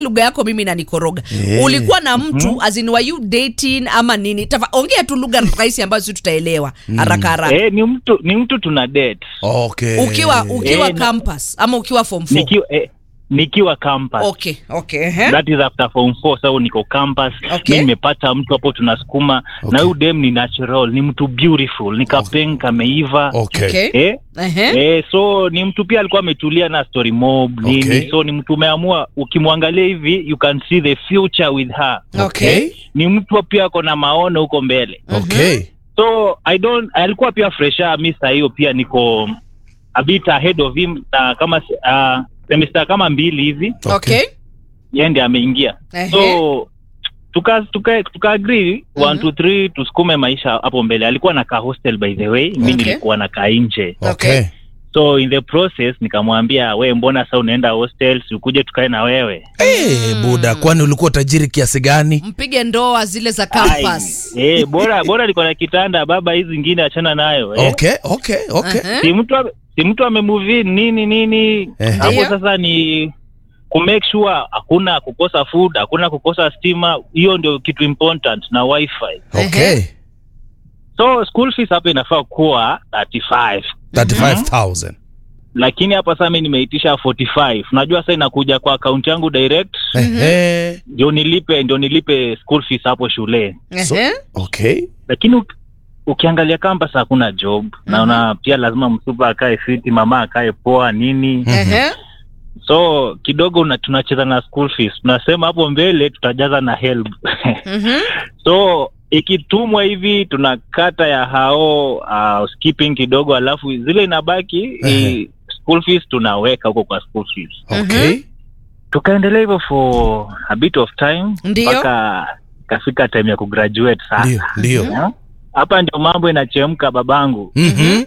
lugha yako mimi nanikoroga Eh. ulikuwa na mtu as in were you dating ama nini Tafa, ongea tu lugha rahisi ambayo si tutaelewa haraka haraka Eh, ni mtu ni mtu tuna date. Okay. ukiwa ukiwa Eh, na- campus ama ukiwa form 4 Nikiwa eh, nikiwa campus. okay okay eh? That is after form 4 so niko campus. Okay. Mimi nimepata mtu hapo tunasukuma Okay. na huyu dem ni natural, ni mtu beautiful, ni kapeng kameiva. Okay. okay Eh? Ehe. Eh, so ni mtu pia alikuwa ametulia na story mob nini. Okay. So ni mtu umeamua ukimwangalia hivi you can see the future with her. okay Ni mtu pia ako na maono huko mbele. Okay. so i don't alikuwa pia fresha mi saa hiyo pia niko a bit ahead of him na kama uh, semester kama mbili hivi okay yeye ndiye ameingia Ehe. so tuka tuka tuka agree Mhm. one two three tusukume maisha hapo mbele alikuwa na ka hostel by the way mi Okay. nilikuwa na ka nje Okay. so in the process nikamwambia we mbona sa unaenda hostel si ukuje tukae na wewe Eh, buda kwani ulikuwa tajiri kiasi gani? mpige ndoa zile za campus Ai, eh, bora bora niko na kitanda baba hizi zingine achana nayo eh. Okay, okay, okay. Ehe. si mtu ame- si mtu amemove in, nini nini Eh. hapo Ndio. sasa ni kumake sure hakuna kukosa food hakuna kukosa stima hiyo ndio kitu important na wifi Okay. so school fees hapa inafaa kuwa 35 35,000. lakini hapa sasa mi nimeitisha 45 unajua sasa inakuja kwa akaunti yangu direct Ehe. ndio nilipe ndio nilipe school fees hapo shule So- Ehe. Okay. lakini uk- ukiangalia campus hakuna job naona pia lazima msupa akae fiti mama akae poa nini Ehe. so kidogo una, tunacheza na school fees tunasema hapo mbele tutajaza na help Mhm. so ikitumwa hivi tunakata ya hao uh, skipping kidogo alafu zile inabaki Ehe. i, school fees tunaweka huko kwa school fees Okay. tukaendelea hivyo for a bit of time Ndio. mpaka ikafika time ya kugraduate Ndio, sasa ndio. Yeah. hapa ndio mambo inachemka babangu Mhm.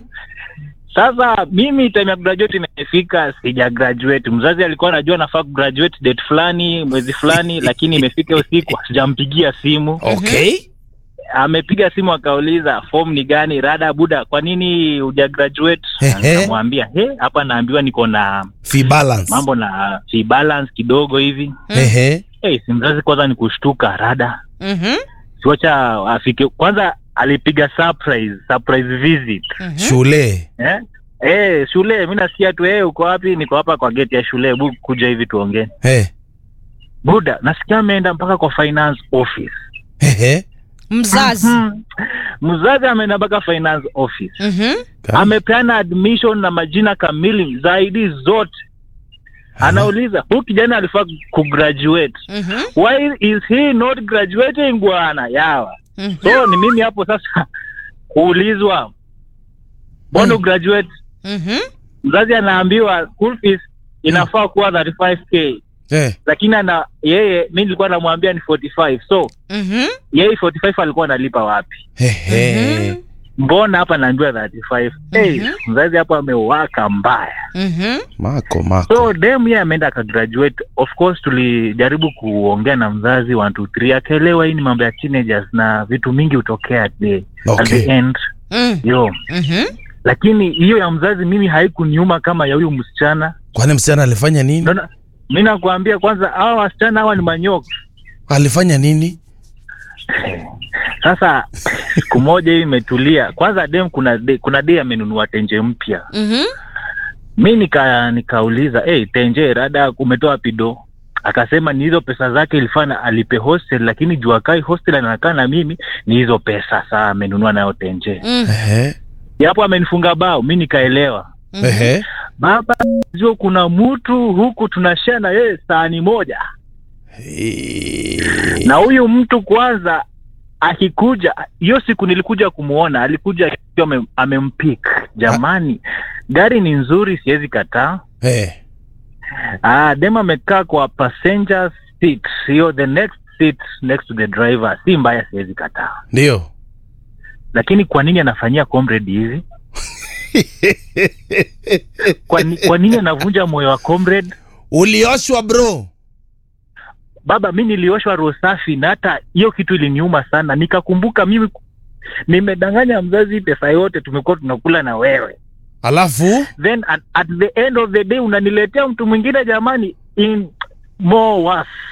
sasa mimi time ya graduate imefika sija graduate mzazi alikuwa anajua nafaa kugraduate date fulani mwezi fulani lakini imefika usiku sijampigia simu Okay. amepiga simu akauliza form ni gani rada buda kwa nini uja graduate Ehe. nikamwambia he hapa naambiwa niko na Fee balance. mambo na fee balance kidogo hivi Ehe. hey, si mzazi kwanza ni kushtuka rada Mhm. siwacha afike kwanza alipiga surprise surprise visit Mhm. Shule. eh? Eh, shule mi nasikia tu eh, uko wapi niko hapa kwa geti ya shule bu kuja hivi tuongee Eh. buda nasikia ameenda mpaka kwa finance office Ehe. mzazi hmm. mzazi ameenda mpaka finance office Mhm. amepeana admission na majina kamili zaidi zote anauliza huyu kijana alifaa kugraduate Mhm. why is he not graduating bwana yawa Mhm. so ni mimi hapo sasa kuulizwa mbona Mm. graduate Mhm. mzazi anaambiwa school fees inafaa kuwa 35k Eh. lakini ana yeye mi nilikuwa namwambia ni 45 so Mhm. yeye 45 alikuwa analipa wapi Ehe. mbona hapa naambiwa 35 hey, Mhm. mzazi hapo amewaka mbaya Mhm. Mako, mako. so dem ye ameenda akagraduate of course tulijaribu kuongea na mzazi one two three akaelewa hii ni mambo ya teenagers na vitu mingi hutokea at the, at Okay. the end Mm. yo Mhm. lakini hiyo ya mzazi mimi haikuniuma kama ya huyu msichana Kwani msichana alifanya nini? Ndio mi nakwambia kwanza hawa wasichana hawa ni manyoka Alifanya nini? sasa siku moja hii imetulia kwanza dem kuna de, kuna de amenunua tenje mpya Mhm. mi nika nikauliza hey, tenje rada umetoa pido akasema ni hizo pesa zake ilifana alipe hostel lakini juu akai hostel anakaa na mimi ni hizo pesa saa amenunua nayo tenje Mm. Ehe. yapo amenifunga bao mi nikaelewa Mhm. Ehe. baba jua kuna mtu huku tunashare na yeye sahani moja Eh. na huyu mtu kwanza akikuja hiyo siku nilikuja kumwona alikuja akiwa ame- amempik jamani gari ni nzuri siwezi kataa Eh. ah, dem amekaa kwa passenger seat hiyo the next seat next to the driver si mbaya siwezi kataa Ndio. lakini kwa nini anafanyia comrade hivi kwa, ni- kwa nini anavunja moyo wa comrade Ulioshwa bro. baba mi nilioshwa roho safi na hata hiyo kitu iliniuma sana nikakumbuka mimi nimedanganya mzazi pesa yote tumekuwa tunakula na wewe Alafu then at, at the end of the day unaniletea mtu mwingine jamani in more worse